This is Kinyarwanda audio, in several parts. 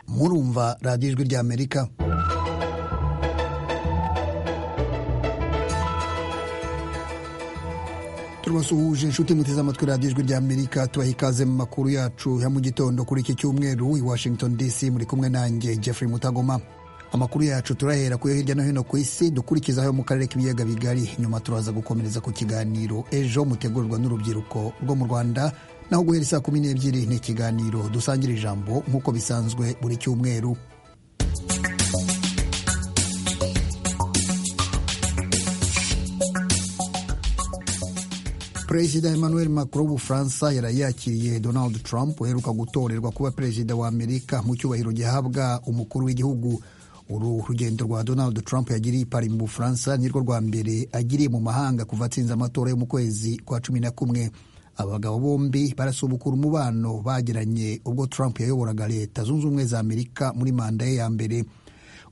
kumva radiyo ijwi ry'amerika turabasuhuje inshuti muteze amatwi radiyo ijwi ry'amerika tubaha ikaze mu makuru yacu ya mu gitondo kuri iki cyumweru i washington dc muri kumwe nanjye jeffrey mutagoma amakuru yacu turahera kuyo hirya no hino ku isi dukurikizaho mu karere k'ibiyaga bigari nyuma turaza gukomereza ku kiganiro ejo mutegurwa n'urubyiruko rwo mu rwanda naho guhera saa kumi n'ebyiri ni ikiganiro dusangira ijambo nk'uko bisanzwe buri cyumweru perezida emmanuel macron w'ubufaransa yari yakiriye donald trump uheruka gutorerwa kuba perezida wa amerika mu cyubahiro gihabwa umukuru w'igihugu uru rugendo rwa donald trump yagiriye ipari mu bufaransa nirwo rwa mbere agiriye mu mahanga kuva atsinze amatora yo mu kwezi kwa cumi na kumwe abagabo bombi barasubukura umubano bagiranye ubwo trump yayoboraga leta zunze ubumwe za amerika muri manda ye ya mbere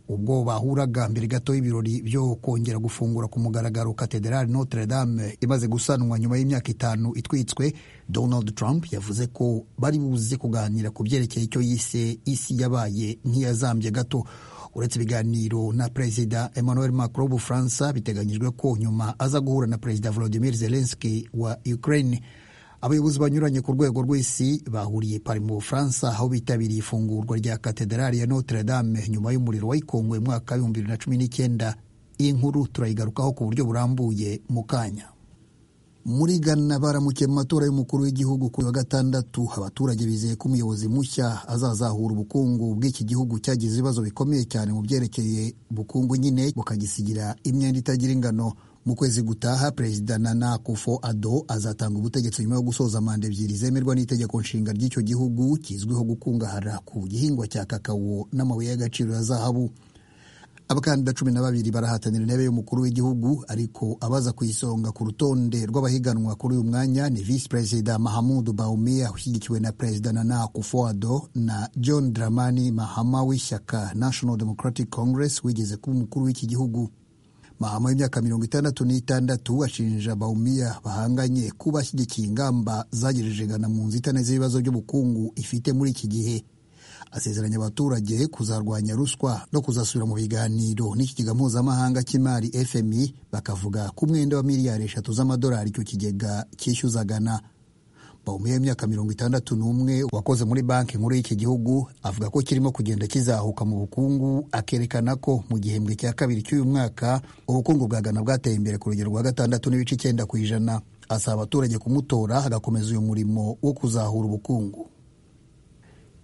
ubwo bahuraga mbere gato y'ibirori byo kongera gufungura ku mugaragaro katedrali notre dame imaze gusanwa nyuma y'imyaka itanu itwitswe donald trump yavuze ko bari buze kuganira ku byerekeye icyo yise isi yabaye nk'iyazambye gato uretse ibiganiro na perezida emmanuel macron w'ubufaransa biteganyijwe ko nyuma aza guhura na perezida volodimir zelenski wa ukraine abayobozi banyuranye ku rwego rw'isi bahuriye pari mu bufaransa aho bitabiriye ifungurwa rya katedrali ya notre dame nyuma y'umuriro wayikongoye mu mwaka w'ibihumbi bibiri na cumi n'icyenda iyi nkuru turayigarukaho ku buryo burambuye mu kanya muri Ghana baramukiye mu matora y'umukuru w'igihugu ku wa gatandatu abaturage bizeye ko umuyobozi mushya azazahura ubukungu bw'iki gihugu cyagize ibibazo bikomeye cyane mu byerekeye ubukungu nyine bukagisigira imyenda itagira ingano mu kwezi gutaha perezida nana akufo ado azatanga ubutegetsi nyuma yo gusoza manda ebyiri zemerwa n'itegeko nshinga ry'icyo gihugu kizwiho gukungahara ku gihingwa cya kakawo n'amabuye y'agaciro ya zahabu abakandida cumi na babiri barahatanira intebe y'umukuru w'igihugu ariko abaza ku isonga ku rutonde rw'abahiganwa kuri uyu mwanya ni visi perezida mahamudu baumia ushyigikiwe na perezida nana akufoado na john dramani mahama w'ishyaka national democratic congress wigeze kuba umukuru w'iki gihugu mahama w'imyaka mirongo itandatu n'itandatu ashinja baumia bahanganye kuba ashyigikiye ingamba zagejeje gana mu nzitane z'ibibazo by'ubukungu ifite muri iki gihe asezeranya abaturage kuzarwanya ruswa no kuzasubira mu biganiro n'ikigega mpuzamahanga cy'imari fmi bakavuga ku mwenda wa miliyari eshatu z'amadolari icyo kigega cyishyuzagana bawumiye imyaka mirongo itandatu n'umwe wakoze muri banki nkuru y'iki gihugu avuga ko kirimo kugenda kizahuka mu bukungu akerekana ko mu gihembwe cya kabiri cy'uyu mwaka ubukungu bwa gana bwateye imbere ku rugero rwa gatandatu n'ibice icyenda ku ijana asaba abaturage kumutora agakomeza uyu murimo wo kuzahura ubukungu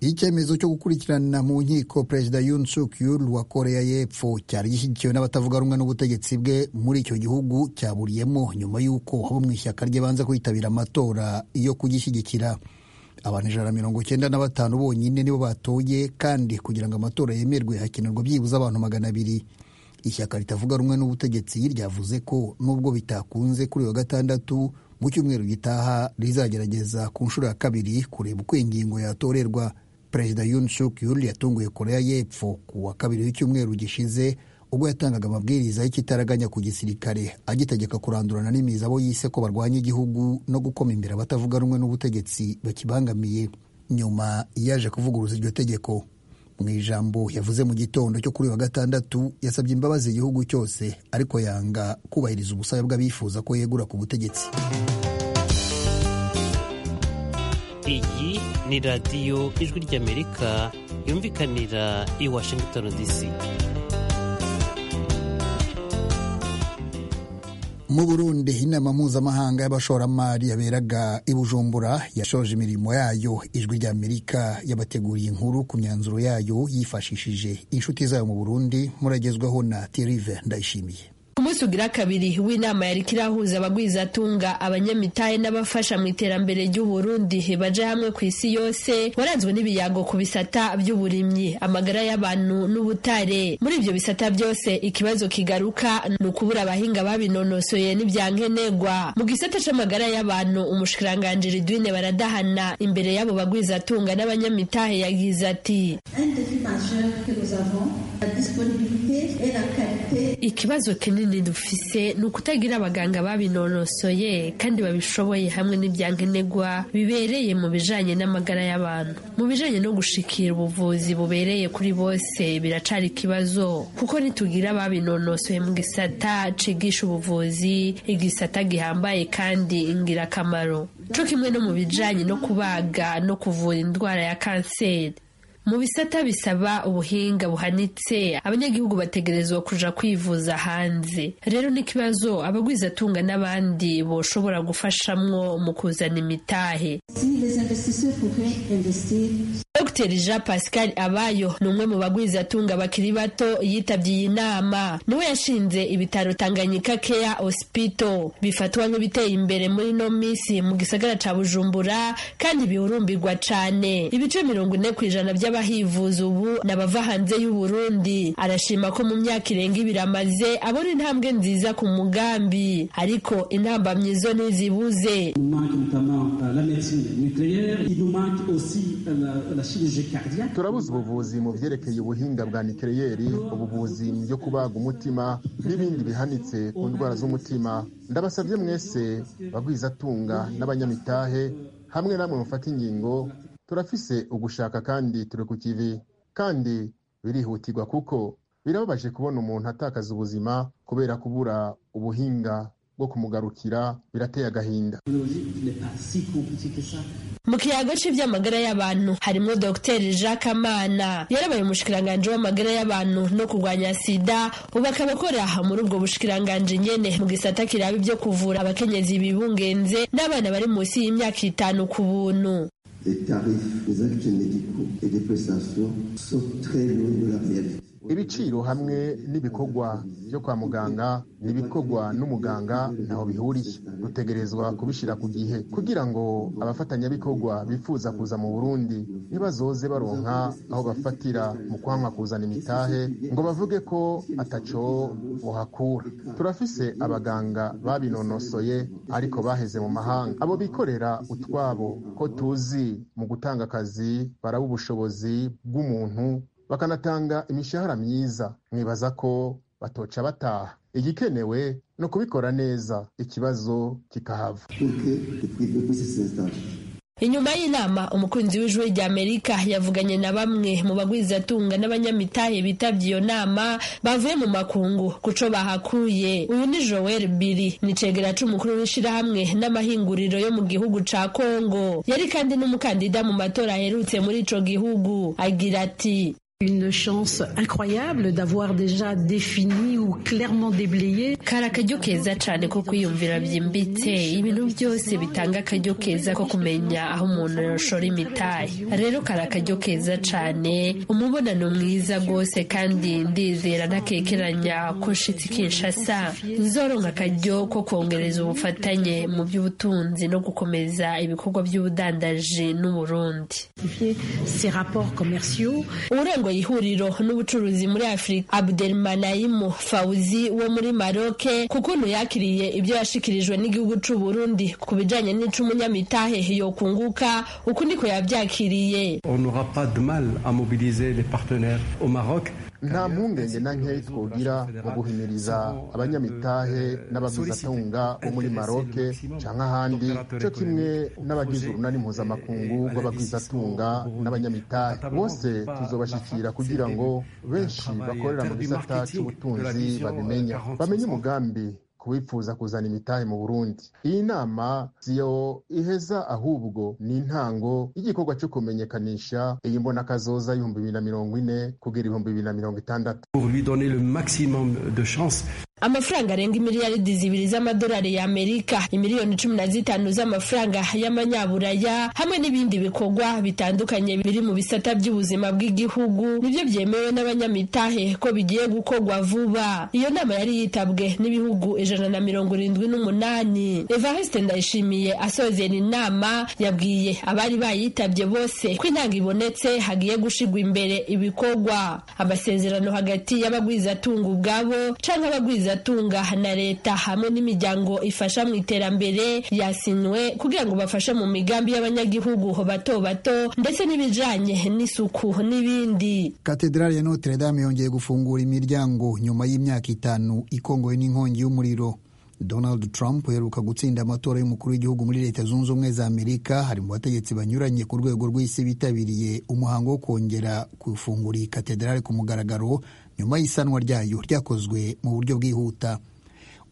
icyemezo cyo gukurikirana mu nkiko perezida Yoon Suk Yeol wa koreya y'epfo cyari gishyigikiwe n'abatavuga rumwe n'ubutegetsi bwe muri icyo gihugu cyaburiyemo nyuma y'uko abo mu ishyaka rye banza kwitabira amatora yo kugishyigikira abantu ijana na mirongo icyenda na batanu bonyine nibo batoye kandi kugira ngo amatora yemerwe hakenerwa byibuze abantu magana abiri ishyaka ritavuga rumwe n'ubutegetsi ryavuze ko nubwo bitakunze kuri uyu wa gatandatu mu cyumweru gitaha rizagerageza ku nshuro ya kabiri kureba uko ingingo yatorerwa perezida Yoon Suk Yeol yatunguye Korea y'Epfo ku wa kabiri w'icyumweru gishize ubwo yatangaga amabwiriza y'ikitaraganya ku gisirikare agitegeka kurandurana n'imizi abo yise ko barwanya igihugu no gukoma imbere abatavuga rumwe n'ubutegetsi bakibangamiye nyuma yaje kuvuguruza iryo tegeko mu ijambo yavuze mu gitondo cyo kuri wa gatandatu yasabye imbabazi igihugu cyose ariko yanga kubahiriza ubusabe bw'abifuza ko yegura ku butegetsi iyi ni radiyo ijwi ry'amerika yumvikanira i washington dc mu burundi inama mpuzamahanga y'abashoramari yaberaga i bujumbura yashoje imirimo yayo ijwi ry'amerika yabateguriye inkuru ku myanzuro yayo yifashishije inshuti zayo mu burundi muragezwaho na terive ndayishimiye umunsi ugira kabiri w'inama yari kirahuza abagwizatunga abanyamitahe n'abafasha mu iterambere ry'uburundi baje hamwe ku isi yose waranzwe n'ibiyago ku bisata by'uburimyi amagara y'abantu n'ubutare muri ibyo bisata byose ikibazo kigaruka ni ukubura abahinga babinonosoye n'ibyankenerwa mu gisata c'amagara y'abantu umushikiranganje ridwine baradahana imbere y'abo bagwizatunga n'abanyamitahe yagize ati ikibazo kinini dufise ni ukutagira abaganga babinonosoye kandi babishoboye hamwe n'ibyankenerwa bibereye mu bijanye n'amagara y'abantu mu bijanye no gushikira ubuvuzi bubereye kuri bose biracari ikibazo kuko nitugira ababinonosoye mu gisata cigisha ubuvuzi igisata gihambaye kandi ingirakamaro co kimwe no mu bijanye no kubaga no kuvura indwara ya kanseri mu bisata bisaba ubuhinga buhanitse abanyagihugu bategerezwa kuja kwivuza hanze rero n'ikibazo abagwizatunga n'abandi boshobora gufashamwo mu kuzana imitahe dr jean pascal abayo ni umwe mu bagwizatunga bakiri bato yitabye iyi nama niwe yashinze ibitaro tanganyika care hospital bifatwa nk'ibiteye imbere muri no minsi mu gisagara ca bujumbura kandi bihurumbirwa cane ibice mirongo ine ku ijana vy'a abahivuza ubu n'abava hanze y'uburundi arashima ko mu myaka irenga ibiri amaze abona intambwe nziza ku mugambi ariko intambamyi zo ntizibuze turabuze ubuvuzi mu vyerekeye ubuhinga bwa nikereyeri ubuvuzi byo kubaga umutima n'ibindi bihanitse ku ndwara z'umutima ndabasabye mwese bagwizatunga n'abanyamitahe hamwe namwe mufata ingingo turafise ugushaka kandi turi ku kivi kandi birihutirwa kuko birababaje kubona umuntu atakaza ubuzima kubera kubura ubuhinga bwo kumugarukira birateye agahinda mu kiyago cy'iby'amagara y'abantu harimo dr jacques amana yarabaye umushikiranganji w'amagara y'abantu no kurwanya sida ubu akaba akora muri ubwo bushikiranganji nyene mu gisata kiraba ibyo kuvura abakenyezi bibungenze n'abana bari munsi y'imyaka itanu ku buntu ibiciro hamwe n'ibikorwa byo kwa muganga n'ibikorwa n'umuganga ntaho bihuriye dutegerezwa kubishyira ku gihe kugira ngo abafatanyabikorwa bifuza kuza mu burundi ntibazoze baronka aho bafatira mu kwanka kuzana imitahe ngo bavuge ko ataco buhakura turafise abaganga babinonosoye ariko baheze mu mahanga abo bikorera utwabo ko tuzi mu gutanga akazi baraba ubushobozi bw'umuntu bakanatanga imishahara myiza mwibaza ko batoca bataha igikenewe ni ukubikora neza ikibazo kikahava inyuma y'inama umukunzi w'ijwi rya amerika yavuganye na bamwe mu bagwizatunga n'abanyamitahe bitabye iyo nama bavuye mu makungu kuco bahakuye uyu ni joel biri ni cegera c'umukuru w'ishirahamwe n'amahinguriro yo mu gihugu ca kongo yari kandi n'umukandida mu matora aherutse muri ico gihugu agira ati une chance incroyable d'avoir déjà défini ou clairement déblayé kari akaryo keza cyane ko kwiyumvira byimbitse ibintu byose bitanga akaryo keza ko kumenya aho umuntu yashora imitahe rero kari akaryo keza cyane umubonano mwiza rwose kandi ndizera ntakekeranya ko nshitsi kinshasa nzoronka akaryo ko kongereza ubufatanye mu by'ubutunzi no gukomeza ibikorwa by'ubudandaji n'uburundi ces rapports commerciaux urengo ihuriro n'ubucuruzi muri afurika abdelmanayimu fawuzi wo muri maroke ku kuntu yakiriye ibyo yashikirijwe n'igihugu cy'u Burundi ku bijanye n'icumunyamitahe yokunguka uku niko yabyakiriye on n'aura pas de mal à mobiliser les partenaires au Maroc nta mpungenge na nkeya twogira mu guhimiriza abanyamitahe n'abagwizatunga bo muri maroke cyangwa ahandi cyo kimwe n'abagize urunani mpuzamakungu rw'abagwizatunga n'abanyamitahe bose tuzobashyikira kugira ngo benshi bakorera mu gisata cy'ubutunzi babimenya bamenye umugambi kubifuza kuzana imitahe mu burundi iyi nama siyo iheza ahubwo ni intango y'igikorwa cyo kumenyekanisha iyi mbonakazoza y'ibihumbi bibiri na mirongo ine kugera ibihumbi bibiri na mirongo itandatu amafaranga arenga miliyaridi zibiri z'amadolari ya amerika imiliyoni cumi na zitanu z'amafaranga y'amanyaburaya hamwe n'ibindi bikorwa bitandukanye biri mu bisata by'ubuzima bw'igihugu nibyo byemewe n'abanyamitahe ko bigiye gukorwa vuba iyo nama yari yitabwe n'ibihugu ijana na mirongo irindwi n'umunani evariste ndayishimiye asozera inama yabwiye abari bayitabye bose ko intanga ibonetse hagiye gushigwa imbere ibikorwa amasezerano hagati y'abagwizatunga ubwabo cyangwa abagwiza ngaruzatunga na leta hamwe n'imiryango ifasha mu iterambere yasinywe kugira ngo bafashe mu migambi y'abanyagihugu bato bato ndetse n'ibijanye n'isuku n'ibindi katedrali ya notre dame yongeye gufungura imiryango nyuma y'imyaka itanu ikongowe n'inkongi y'umuriro donald trump uheruka gutsinda amatora y'umukuru w'igihugu muri leta zunze ubumwe za amerika hari mu bategetsi banyuranye ku rwego rw'isi bitabiriye umuhango wo kongera gufungura iyi katedrali ku mugaragaro nyuma y'isanwa ryayo ryakozwe mu buryo bwihuta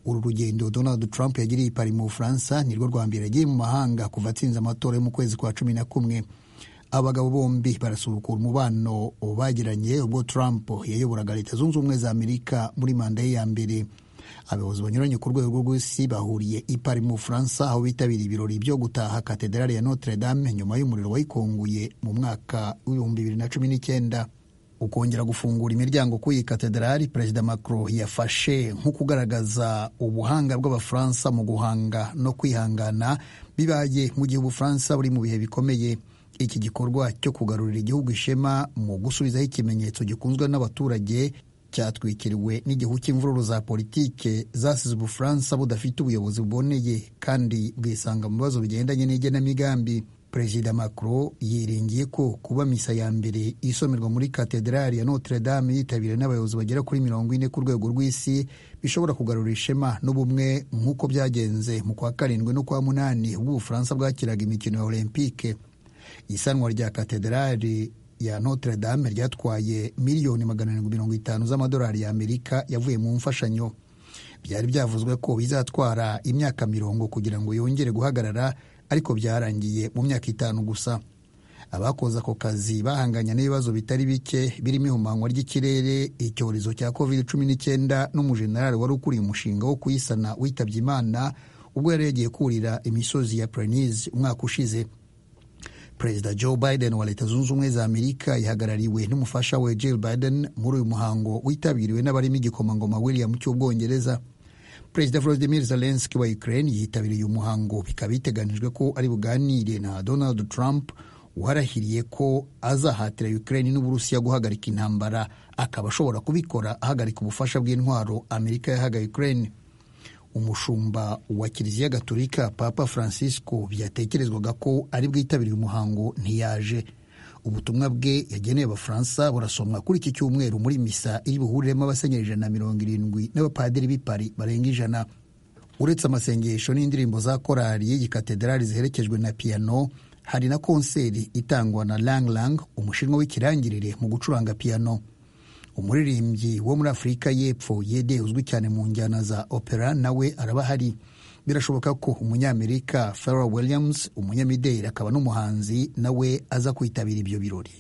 uru rugendo donald trump yagiriye i pari mu bufaransa nirwo rwa mbere yagiye mu mahanga kuva atsinze amatora yo mu kwezi kwa cumi na kumwe abagabo bombi barasubukura umubano bagiranye ubwo trump yayoboraga leta zunze ubumwe za amerika muri manda ye ya mbere abayobozi banyuranye ku rwego rw'isi bahuriye i Paris mu Bufaransa aho bitabiriye ibirori byo gutaha katedrali ya Notre Dame nyuma y'umuriro wayikonguye mu mwaka w'ibihumbi bibiri na cumi n'icyenda ukongera gufungura imiryango kuri iyi katedrali perezida Macron yafashe nko kugaragaza ubuhanga bw'abafaransa mu guhanga no kwihangana bibaye mu gihe ubufaransa buri mu bihe bikomeye iki gikorwa cyo kugarurira igihugu ishema mu gusubizaho ikimenyetso gikunzwe n'abaturage cyatwikiriwe n'igihu cy'imvururu za politike zasize ubufaransa budafite ubuyobozi buboneye kandi bwisanga mu bibazo bigendanye n'igenamigambi perezida macron yiringiye ko kuba misa ya mbere isomerwa muri katedrali ya notre dame yitabiriwe n'abayobozi bagera kuri mirongo ine ku rwego rw'isi bishobora kugarura ishema n'ubumwe nk'uko byagenze mu kwa karindwi no kwa munani ubwo ubufaransa bwakiraga imikino ya olympique isanwa rya katedrali ya Notre Dame ryatwaye miliyoni magana arindwi mirongo itanu z'amadolari y'Amerika yavuye mu mfashanyo byari byavuzwe ko bizatwara imyaka mirongo kugira ngo yongere guhagarara ariko byarangiye mu myaka itanu gusa abakoze ako kazi bahanganye n'ibibazo bitari bike birimo ihumanywa ry'ikirere icyorezo cya covid cumi n'icyenda n'umujenerali wari ukuriye umushinga wo kuyisana witabye imana ubwo yari yagiye kurira imisozi ya Pyrenees umwaka ushize perezida joe biden wa leta zunze ubumwe za amerika ihagarariwe n'umufasha we jill biden muri uyu muhango witabiriwe n'abarimo igikomangoma william cy'ubwongereza perezida volodimir zelenski wa ukraine yitabiriye umuhango bikaba biteganijwe ko ari buganire na donald trump warahiriye ko azahatira ukraine n'uburusiya guhagarika intambara akaba ashobora kubikora ahagarika ubufasha bw'intwaro amerika yahaga ukraine umushumba wa kiliziya gatolika papa francisco byatekerezwaga ko ari bwitabiriye umuhango ntiyaje ubutumwa bwe yageneye abafaransa burasomwa kuri iki cyumweru muri misa iri buhuriremo abasenyeri ijana na mirongo irindwi n'abapadiri b'i paris barenga ijana uretse amasengesho n'indirimbo za korali y'iyi katedrali ziherekejwe na piyano hari na konseri itangwa na lang lang umushinwa w'ikirangirire mu gucuranga piyano umuririmbyi wo muri afurika y'epfo yede uzwi cyane mu njyana za opera nawe araba ahari birashoboka ko umunyamerika Pharrell williams umunyamideli akaba n'umuhanzi nawe aza kwitabira ibyo birori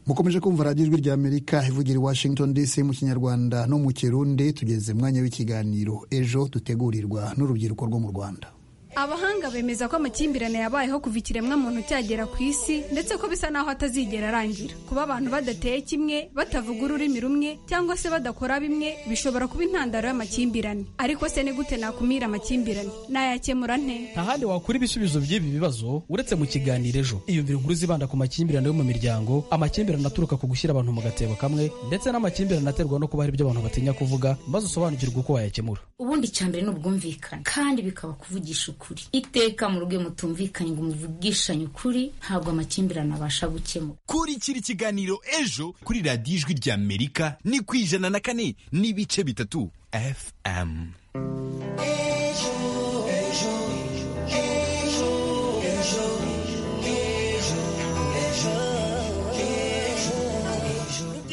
mukomeje kumva radiyo ijwi rya amerika ivugira i washington dc mu kinyarwanda no mu kirundi tugeze mwanya w'ikiganiro ejo dutegurirwa n'urubyiruko rwo mu rwanda abahanga bemeza ko amakimbirane yabayeho kuva ikiremwa muntu cyagera ku isi ndetse ko bisa naho atazigera arangira kuba abantu badateye kimwe batavuga ururimi rumwe cyangwa se badakora bimwe bishobora kuba intandaro y'amakimbirane ariko se ni gute nakumira amakimbirane nayakemura nte nta handi wakura ibisubizo by'ibi bibazo uretse mu kiganiro ejo iyumvira inkuru zibanda ku makimbirane yo mu miryango amakimbirane aturuka ku gushyira abantu mu gatebo kamwe ndetse n'amakimbirane aterwa no kuba hari ibyo abantu batinya kuvuga maze usobanukirwe uko wayakemura ubundi icya mbere ni ubwumvikane kandi bikaba kuvugisha ukuri iteka mu rugo mutumvikanye ngo muvugishanye ukuri ntabwo amakimbirane abasha gukemuka kurikira ikiganiro ejo kuri radiyo ijwi rya amerika ni ku ijana na kane n'ibice bitatu fm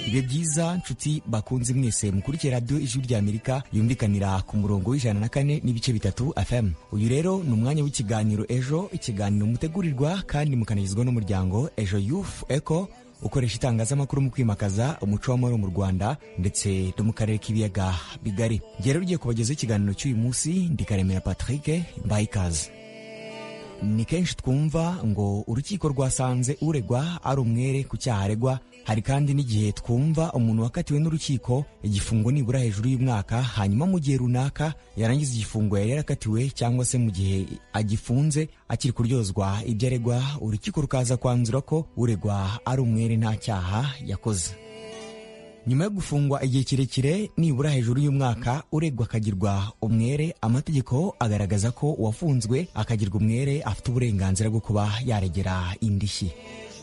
bibe byiza nshuti bakunze mwese mukurikiye radiyo ijwi rya amerika yumvikanira ku murongo w'ijana na kane n'ibice bitatu fm uyu rero ni umwanya w'ikiganiro ejo ikiganiro mutegurirwa kandi mukanagizwa n'umuryango ejo yufu eko ukoresha itangazamakuru mu kwimakaza umuco w'amahoro mu rwanda ndetse no mu karere k'ibiyaga bigari njye rero ugiye kubagezaho ikiganiro cy'uyu munsi ndikaremera patrick mbaye ikaze ni kenshi twumva ngo urukiko rwasanze uregwa ari umwere ku cyaha aregwa hari kandi n'igihe twumva umuntu wakatiwe n'urukiko igifungo nibura hejuru y'umwaka hanyuma mu gihe runaka yarangiza igifungo yari yarakatiwe cyangwa se mu gihe agifunze akiri kuryozwa ibyo aregwa urukiko rukaza kwanzura ko uregwa ari umwere nta cyaha yakoze nyuma yo gufungwa igihe kirekire nibura hejuru y'umwaka uregwa akagirwa umwere amategeko agaragaza ko uwafunzwe akagirwa umwere afite uburenganzira bwo kuba yaregera indishyi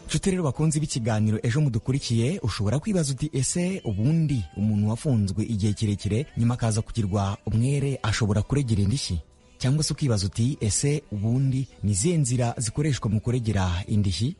nshuti rero bakunze b'ikiganiro ejo mudukurikiye ushobora kwibaza uti ese ubundi umuntu wafunzwe igihe kirekire nyuma akaza kugirwa umwere ashobora kuregera indishyi cyangwa se ukibaza uti ese ubundi ni izihe nzira zikoreshwa mu kuregera indishyi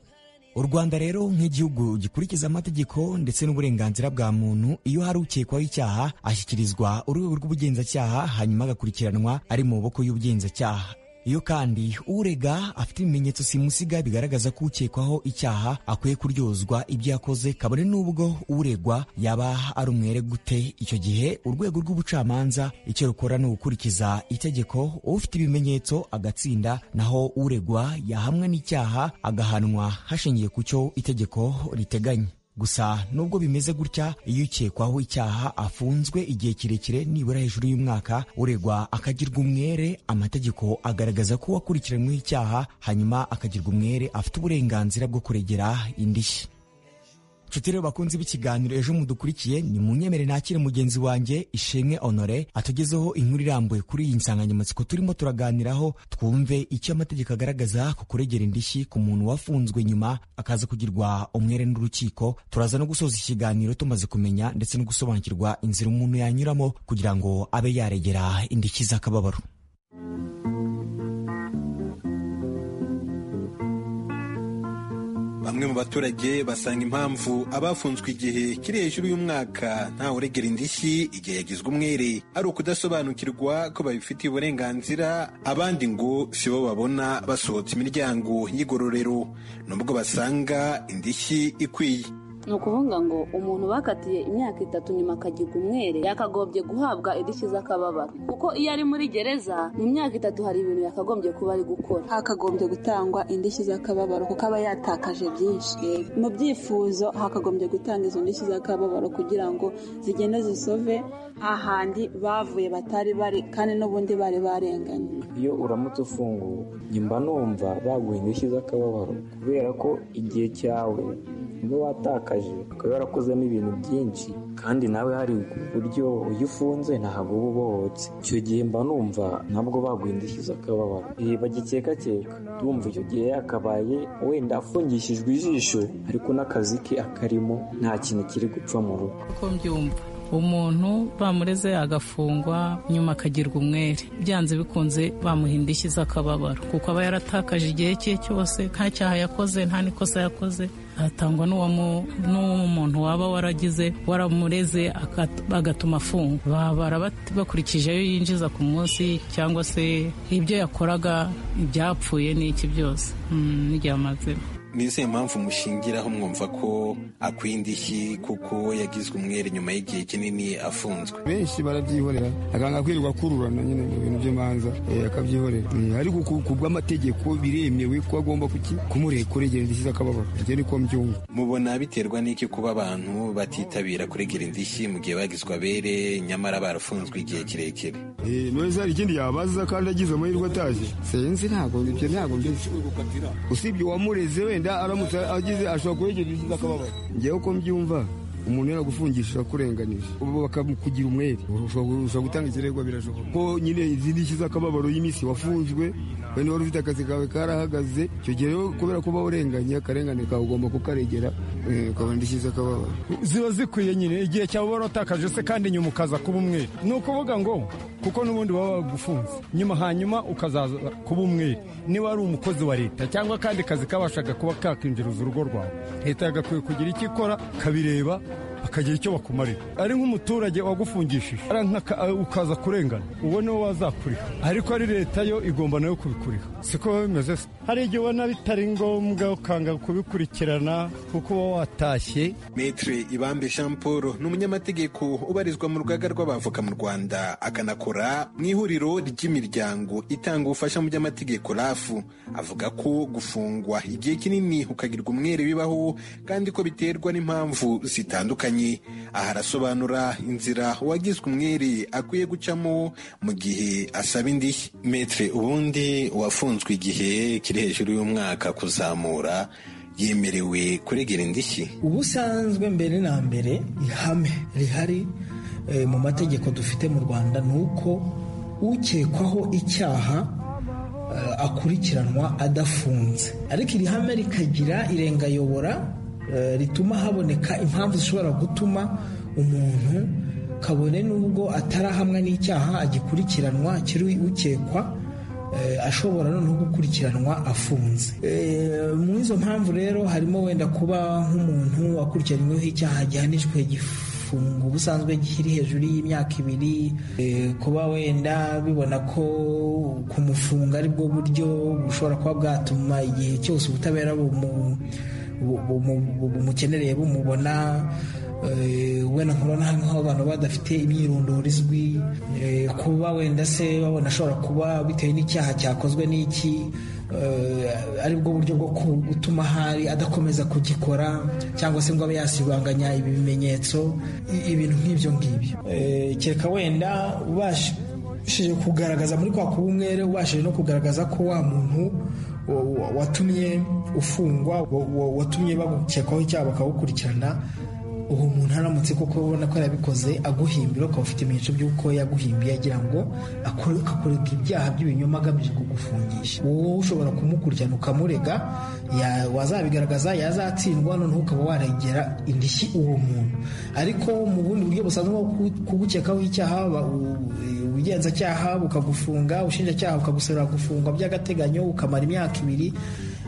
u rwanda rero nk'igihugu gikurikiza amategeko ndetse n'uburenganzira bwa muntu iyo hari ukekwaho icyaha ashyikirizwa urwego rw'ubugenzacyaha hanyuma agakurikiranwa ari mu maboko y'ubugenzacyaha iyo kandi urega afite ibimenyetso simusiga bigaragaza ko ukekwaho icyaha akwiye kuryozwa ibyo yakoze kabone n'ubwo uregwa yaba ari umwere gute icyo gihe urwego rw'ubucamanza icyo rukora ni ugukurikiza itegeko ufite ibimenyetso agatsinda naho uregwa yahamwa n'icyaha agahanwa hashingiye ku cyo itegeko riteganya gusa nubwo bimeze gutya iyo ukekwaho icyaha afunzwe igihe kirekire nibura hejuru y'umwaka uregwa akagirwa umwere amategeko agaragaza ko wakurikiranyweho icyaha hanyuma akagirwa umwere afite uburenganzira bwo kuregera indishyi nshuti rero bakunzi b'ikiganiro ejo mudukurikiye ni mu nyemere nakire mugenzi wanjye ishimwe honore atugezeho inkuru irambuye kuri iyi nsanganyamatsiko turimo turaganiraho twumve icyo amategeko agaragaza ku kuregera indishyi ku muntu wafunzwe nyuma akaza kugirwa umwere n'urukiko turaza no gusoza ikiganiro tumaze kumenya ndetse no gusobanukirwa inzira umuntu yanyuramo kugira ngo abe yaregera indishyi z'akababaro bamwe mu baturage basanga impamvu abafunzwe igihe kiri hejuru y'umwaka ntawuregera indishyi igihe yagizwe umwere ari ukudasobanukirwa ko babifitiye uburenganzira abandi ngo si bo babona basohotse imiryango y'igororero nubwo basanga indishyi ikwiye ni ukuvuga ngo umuntu bakatiye imyaka itatu nyuma akagirwa umwere yakagombye guhabwa indishyi z'akababaro kuko iyo ari muri gereza mu myaka itatu hari ibintu yakagombye kuba ari gukora hakagombye gutangwa indishyi z'akababaro kuko aba yatakaje byinshi mu byifuzo hakagombye gutanga izo ndishyi z'akababaro kugira ngo zigende zisove ahandi bavuye batari bari kandi n'ubundi bari barenganye iyo uramutse ufunguwe mba numva baguha indishyi z'akababaro kubera ko igihe cyawe niba watakaje ukaba warakozemo ibintu byinshi kandi nawe hari uburyo iyo ufunze ntabwo uba ubohotse icyo gihe mba numva ntabwo baguha indishyi z'akababaro igihe bagikekakeka ndumva icyo gihe yakabaye wenda afungishijwe ijisho ariko n'akazi ke akarimo nta kintu kiri gupfa mu rugo uko mbyumva umuntu bamureze agafungwa nyuma akagirwa umwere byanze bikunze bamuha indishyi z'akababaro kuko aba yaratakaje igihe cye cyose nta cyaha yakoze nta n'ikosa yakoze hatangwa n'umuntu waba waragize waramureze bagatuma afungwa babara bakurikije ayo yinjiza ku munsi cyangwa se ibyo yakoraga ibyapfuye n'iki byose n'igihe amazemo nizihe mpamvu mushingiraho mwumva ko akwiye indishyi kuko yagizwe umwere nyuma y'igihe kinini afunzwe benshi barabyihorera akanga kwirirwa akururana nyine mu bintu by'imanza akabyihorera ariko ku bw'amategeko biremewe ko agomba kumurekura indishyi z'akababaro ibyo ni ko mbyumva mubona biterwa n'iki kuba abantu batitabira kuregera indishyi mu gihe bagizwe abere nyamara barafunzwe igihe kirekire neza hari ikindi yabaza kandi agize amahirwe ataje senzi ntabwo ibyo ntabwo mbizi usibye uwamureze wenda wenda aramutse agize ashobora kuregera indishyi z'akababaro ngewe uko mbyumva umuntu yaragufungisha kurenganisha ubu bakakugira umwere ushobora gutanga ikirego birashoboka ko nyine izi ndishyi z'akababaro y'iminsi wafunzwe wenda wari ufite akazi kawe karahagaze icyo gihe rero kubera kuba urenganye akarengane kawe ugomba kukaregera ukabona indishyi z'akababaro ziba zikwiye nyine igihe cyawe wari watakaje se kandi nyuma ukaza kuba umwere ni ukuvuga ngo kuko n'ubundi baba bagufunze nyuma hanyuma ukazaza kuba umwere niba ari umukozi wa leta cyangwa akandi kazi kabashaga kuba kakinjiriza urugo rwawe leta yagakwiye kugira icyo ikora kabireba bakagira icyo bakumarira ari nk'umuturage wagufungishije ukaza kurengana uwo niwo wazakuriha ariko ari leta yo igomba nayo kubikuriha siko biba bimeze se hari igihe ubona bitari ngombwa ukanga kubikurikirana kuko uba watashye metere ibambe jean paul ni umunyamategeko ubarizwa mu rugaga rw'abavoka mu rwanda akanakora mu ihuriro ry'imiryango itanga ubufasha mu by'amategeko rafu avuga ko gufungwa igihe kinini ukagirwa umwere bibaho kandi ko biterwa n'impamvu zitandukanye aha arasobanura inzira uwagizwe umwere akwiye gucamo mu gihe asaba indishyi metere ubundi wafunzwe igihe kiri hejuru y'umwaka kuzamura yemerewe kuregera indishyi ubusanzwe mbere na mbere ihame rihari eh, mu mategeko dufite mu rwanda ni uko ukekwaho icyaha eh, akurikiranwa adafunze ariko iri hame rikagira irengayobora eh, rituma haboneka impamvu zishobora gutuma umuntu kabone n'ubwo atarahamwa n'icyaha agikurikiranwa akiri ukekwa eh, ashobora noneho gukurikiranwa afunze Eh, mu izo mpamvu rero harimo wenda kuba nk'umuntu akurikiranyweho icyaha gihanishwe gifungo ubusanzwe kiri hejuru y'imyaka ibiri Eh, kuba wenda bibona ko kumufunga ari bwo buryo bushobora kuba bwatuma igihe cyose ubutabera bumu- bu- bu- bu- bumukenereye bumubona Eh, wenda nkubona nk'aho abantu badafite imyirondoro izwi Eh, kuba wenda se babona ashobora kuba bitewe n'icyaha cyakozwe n'iki eh, aribwo buryo bwo ku- gutuma ahari adakomeza kugikora cyangwa se ngo abe yasibanganya ibi bimenyetso i- ibintu nk'ibyo ngibyo Eh, kereka wenda ubashije kugaragaza muri kwa kuba umwere ubashije no kugaragaza ko wa muntu wa- wa- watumye ufungwa wa- wa- watumye bagukekaho icyaha bakawukurikirana uwo muntu aramutse kuko ubona ko yabikoze aguhimbira ukaba ufite ibimenyetso by'uko yaguhimbiye agira ngo akore- akurega ibyaha by'ibinyoma agamije kugufungisha wowe ushobora kumukurikirana ukamurega ya- wazabigaragaza yazatsindwa noneho ukaba waregera indishyi uwo muntu ariko mu bundi buryo busanzwe bwo ku- kugukekaho icyaha ba- u- ubugenzacyaha bukagufunga ubushinjacyaha bukagusabira gufungwa by'agateganyo ukamara imyaka ibiri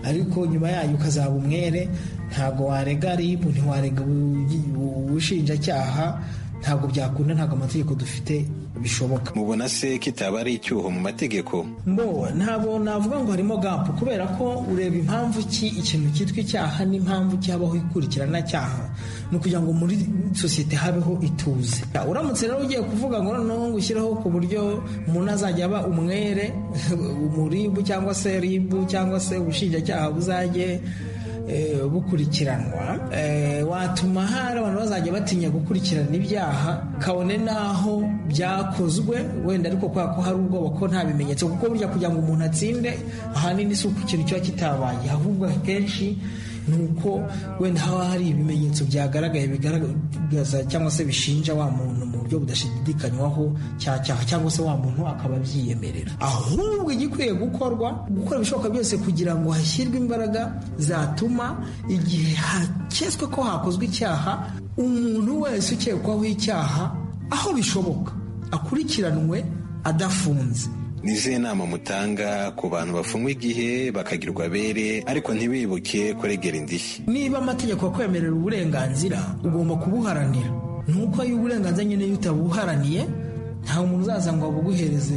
ariko nyuma yayo ukazaba umwere ntabwo warega rib ntiwarega ubu- ubushinjacyaha ntabwo byakunda ntabwo amategeko dufite bishoboka mubona se kitaba ari icyuho mu mategeko mbo ntabwo navuga ngo harimo gapu kubera ko ureba impamvu ki ikintu cyitwa icyaha n'impamvu cyabaho ikurikirana cyaha ni ukugira ngo muri sosiyete habeho ituze uramutse rero ugiye kuvuga ngo noneho ngo ushyiraho ku buryo umuntu azajya aba umwere umuribu cyangwa se ribu cyangwa se ubushinjacyaha buzajye eh, bukurikiranwa eh, watuma hari abantu bazajya batinya gukurikirana ibyaha kabone n'aho byakozwe wenda ariko kubera ko hari ubwoba ko nta bimenyetso kuko burya kugira ngo umuntu atsinde ahanini si uko ikintu kiba kitabaye ahubwo akenshi ni uko wenda haba hari ibimenyetso byagaragaye bigaragaza cyangwa se bishinja wa muntu mu buryo budashidikanywaho cya cyaha cyangwa se wa muntu akaba abyiyemerera ahubwo igikwiye gukorwa gukora ibishoboka byose kugira ngo hashyirwe imbaraga zatuma igihe haketswe ko hakozwe icyaha umuntu wese ukekwaho icyaha aho bishoboka akurikiranwe adafunze ni izihe nama mutanga ku bantu bafungwa igihe bakagirwa abere ariko ntibibuke kuregera indishyi niba amategeko akwemerera uburenganzira ugomba kubuharanira nuko iyo uburenganzira nyine iyo utabuharaniye nta muntu uzaza ngo abuguhereze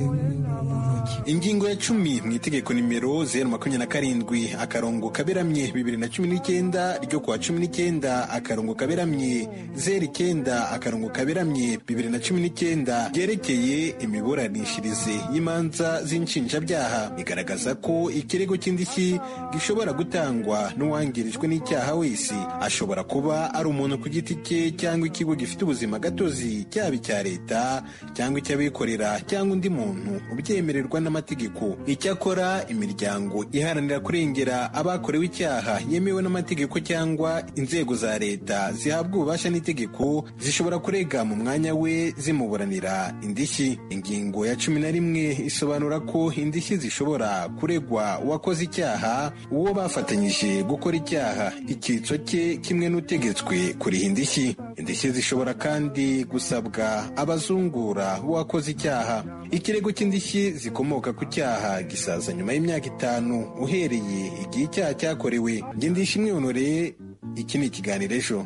ingingo ya cumi mu itegeko nimero zeru makumyabiri na karindwi akarongo kaberamye bibiri na cumi n'icyenda ryo kuwa cumi n'icyenda akarongo kaberamye zeru icyenda akarongo kaberamye bibiri na cumi n'icyenda ryerekeye imiburanishirize y'imanza z'inshinjabyaha igaragaza ko ikirego cy'indishyi gishobora gutangwa n'uwangirijwe n'icyaha wese ashobora kuba ari umuntu ku giti cye cyangwa ikigo gifite ubuzima gatozi cyaba icya leta cyangwa icy'abikorera cyangwa undi muntu ubyemererwa n'amategeko icyakora imiryango iharanira kurengera abakorewe icyaha yemewe n'amategeko cyangwa inzego za leta zihabwa ububasha n'itegeko zishobora kurega mu mwanya we zimuburanira indishyi ingingo ya cumi na rimwe isobanura ko indishyi zishobora kuregwa uwakoze icyaha uwo bafatanyije gukora icyaha icyitso cye kimwe n'utegetswe kuriha indishyi indishyi zishobora kandi gusabwa abazungura b'uwakoze icyaha ikirego cy'indishyi zikomoka ku cyaha gisaza nyuma y'imyaka itanu uhereye igihe icyaha cyakorewe njye ndishimwe honore iki ni ikiganiro ejo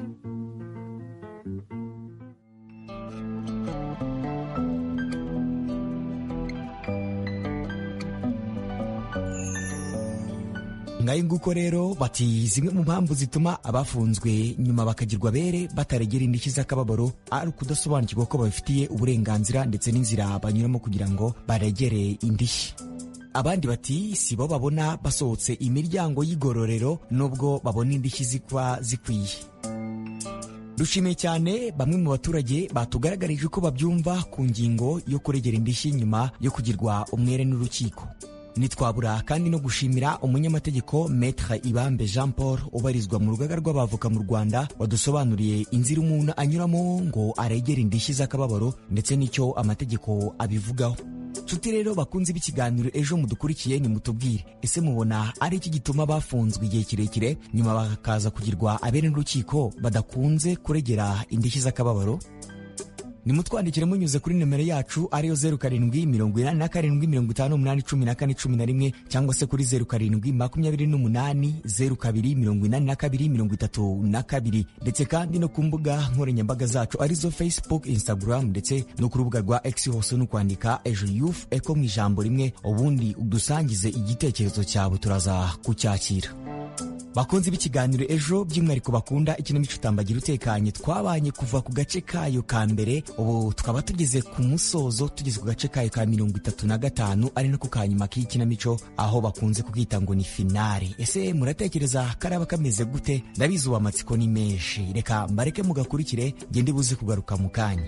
ngayo nguko rero bati zimwe mu mpamvu zituma abafunzwe nyuma bakagirwa abere bataregera indishyi z'akababaro ari ukudasobanukirwa ko babifitiye uburenganzira ndetse n'inzira banyuramo kugira ngo baregere indishyi abandi bati si bo babona basohotse imiryango y'igororero nubwo babona indishyi zikwa zikwiye dushimiye cyane bamwe mu baturage batugaragarije uko babyumva ku ngingo yo kuregera indishyi nyuma yo kugirwa umwere n'urukiko ntitwabura kandi no gushimira umunyamategeko metre ibambe jean paul ubarizwa mu rugaga rw'abavoka mu rwanda wadusobanuriye inzira umuntu anyuramo ngo aregere indishyi z'akababaro ndetse n'icyo amategeko abivugaho nshuti rero bakunze b'ikiganiro ejo mudukurikiye nimutubwire ese mubona ari iki gituma bafunzwe igihe kirekire nyuma bakaza kugirwa abere n'urukiko badakunze kuregera indishyi z'akababaro nimutwandikire munyuze kuri nimero yacu ariyo zeru karindwi mirongo inani na karindwi mirongo itanu umunani cumi na kane cumi na rimwe cyangwa se kuri zeru karindwi makumyabiri n'umunani zeru kabiri mirongo inani na kabiri mirongo itatu na kabiri ndetse kandi no ku mbuga nkoranyambaga zacu arizo facebook instagram ndetse no ku rubuga rwa x hose ni ukwandika ejo youth eko mu ijambo rimwe ubundi udusangize igitekerezo cyawe turaza kucyakira bakunzi b'ikiganiro ejo by'umwihariko bakunda ikinamico utambagira utekanye twabanye kuva ku gace kayo ka mbere ubu tukaba tugeze ku musozo tugeze ku gace kayo ka mirongo itatu na gatanu ari nako ka nyuma k'iyi kinamico aho bakunze kubwita ngo ni finale ese muratekereza karaba kameze gute ndabizi ubu amatsiko ni menshi reka mbareke mugakurikire ngende buze kugaruka mu kanya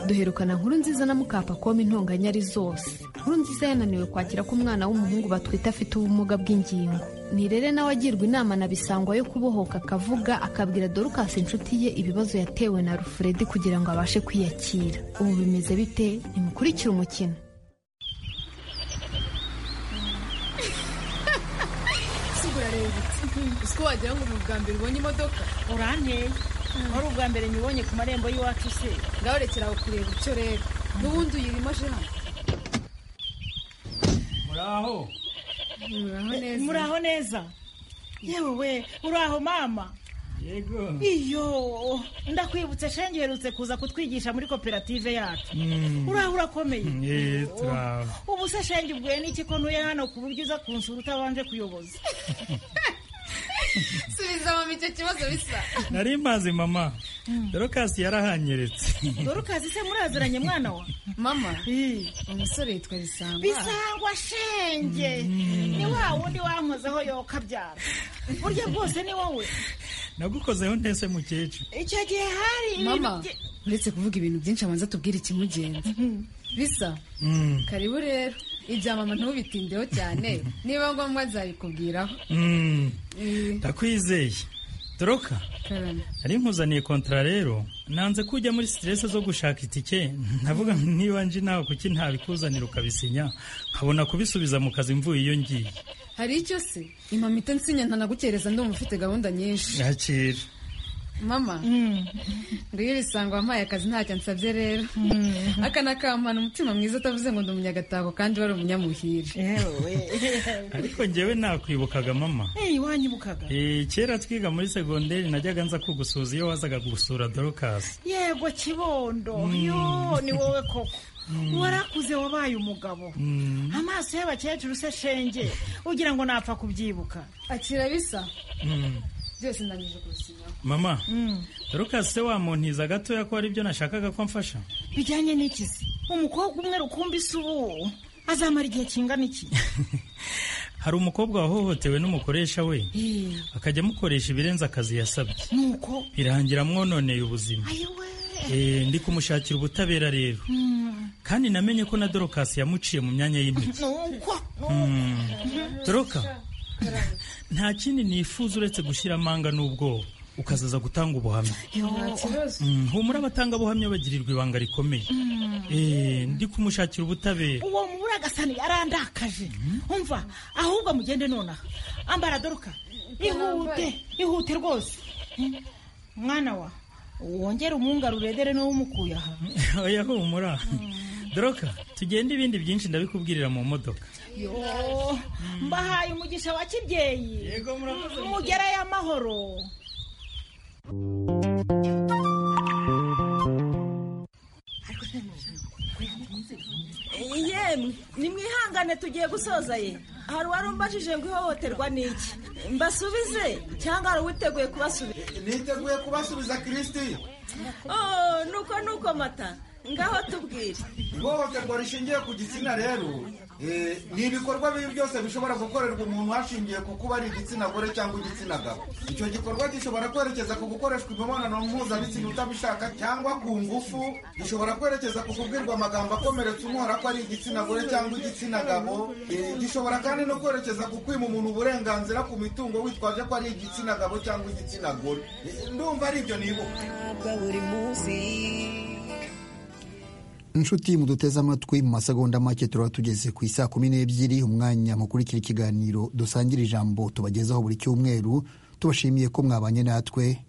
duherukana nkuru nziza na mukapakoma intonganya ari zose nkuru nziza yananiwe kwakira ko umwana w'umuhungu batwite afite ubumuga bw'ingingo nirere nawe agirwa inama na bisangwa yo kubohoka akavuga akabwira dorukasi inshuti ye ibibazo yatewe na rufuredi kugira ngo abashe kwiyakira ubu bimeze bite nimukurikire umukino uziko wagira ngo ni ubwa mbere ubonye imodoka uranteye wari ubwa mbere nyibonye ku marembo y'iwacu se ngaho rekera aho kureba icyo rero n'ubundi uyirimo aje hano muraho muraho neza yewe we uraho mama yego iyo ndakwibutse shenge uherutse kuza kutwigisha muri koperative yacu uraho urakomeye Eh, turaho ubu se shenge ubwiye n'iki ko ntuye hano ku buryo uza kunsura utabanje kuyoboza subiza mama icyo kibazo bisa nari mazi mama dorokasi yarahanyeretse dorukazi se muraziranye mwana wa mama umusore yitwa bisangwa bisangwa shenge ni wa wundi wankozeho yokabyara burya bwose ni wowe nagukozeho ntese mukecuru icyo gihe hari ibintu mama bye- uretse kuvuga ibintu byinshi abanza tubwire ikimugenza bisa Mm. karibu rero ibya mama ntubitindeho cyane niba ngombwa nzabikubwiraho Mm, Eh, ndakwizeye doroka karame nari nkuzaniye kontara rero nanze kujya muri siterese zo gushaka itike ndavuga niba nje nawe kuki ntabikuzanira ukabisinya nkabona kubisubiza mu kazi mvuye iyo ngiye hari icyo se impamita nsinya ntanagukereza ndumva ufite gahunda nyinshi yakira mama nguyu bisanga wampaye akazi ntacyo ansabye rero aka ni akampana umutima mwiza utavuze ngo ndi umunyagatako kandi wari umunyamuhire ariko njyewe nakwibukaga mama Eh, wanyibukaga Eh, kera twiga muri segonderi najyaga nza kugusuza iyo wazaga gusura dorokasi yego kibondo yo ni wowe koko warakuze wabaye umugabo amaso y'abakecuru se shenge ugira ngo napfa kubyibuka akira bisa byose ndangije kubisinyaho mama dorokasi se wamuntiza gatoya ko aribyo nashakaga ko mfasha bijyanye n'ikizi umukobwa umwe rukumbi se ubu azamara igihe kingana iki hari umukobwa wahohotewe n'umukoresha we akajya amukoresha ibirenze akazi yasabye nuko birangira amwononeye ubuzima Eh, ndi kumushakira ubutabera rero kandi namenye ko na dorokasi yamuciye mu myanya y'intege nuko Mm. doroka nta kindi nifuza uretse gushyira amanga n'ubwoba ukazaza gutanga ubuhamya nta kibazo Mm, humura abatangabuhamya bagirirwa ibanga rikomeye Eh, ndi kumushakira ubutabera uwo muburagasani yarandakaje umva ahubwo mugende nonaha ambara doruka ihute ihute rwose Mm. mwana wa wongere umwunga ruredere n'uwo umukuye aha oya humura doroka tugende ibindi byinshi ndabikubwirira mu modoka yo mbahaye umugisha wa kibyeyi mugerayo amahoro yemwe nimwihangane tugiye gusoza ye hari uwari umbajije ngo ihohoterwa ni iki mbasubize cyangwa hari uwiteguye kubasubiza niteguye kubasubiza kirisiti oh nuko nuko mata ngaho tubwire ihohoterwa rishingiye ku gitsina rero eh, ni ibikorwa bibi byose bishobora gukorerwa umuntu hashingiye ku kuba ari igitsina gore cyangwa igitsina gabo icyo gikorwa gishobora kwerekeza ku gukoreshwa imibonano mpuzabitsina utabishaka cyangwa ku ngufu gishobora kwerekeza ku kubwirwa amagambo akomeretsa umuhora ko ari igitsina gore cyangwa igitsina gabo Eh, gishobora kandi no kwerekeza ku kwima umuntu uburenganzira ku mitungo witwaje ko ari igitsina gabo cyangwa igitsina gore Eh, ndumva ari ibyo nibuka buri munsi inshuti muduteze amatwi mu masegonda make turaba tugeze ku isaa kumi n'ebyiri umwanya mukurikira ikiganiro dusangira ijambo tubagezaho buri cyumweru tubashimiye ko mwabanye natwe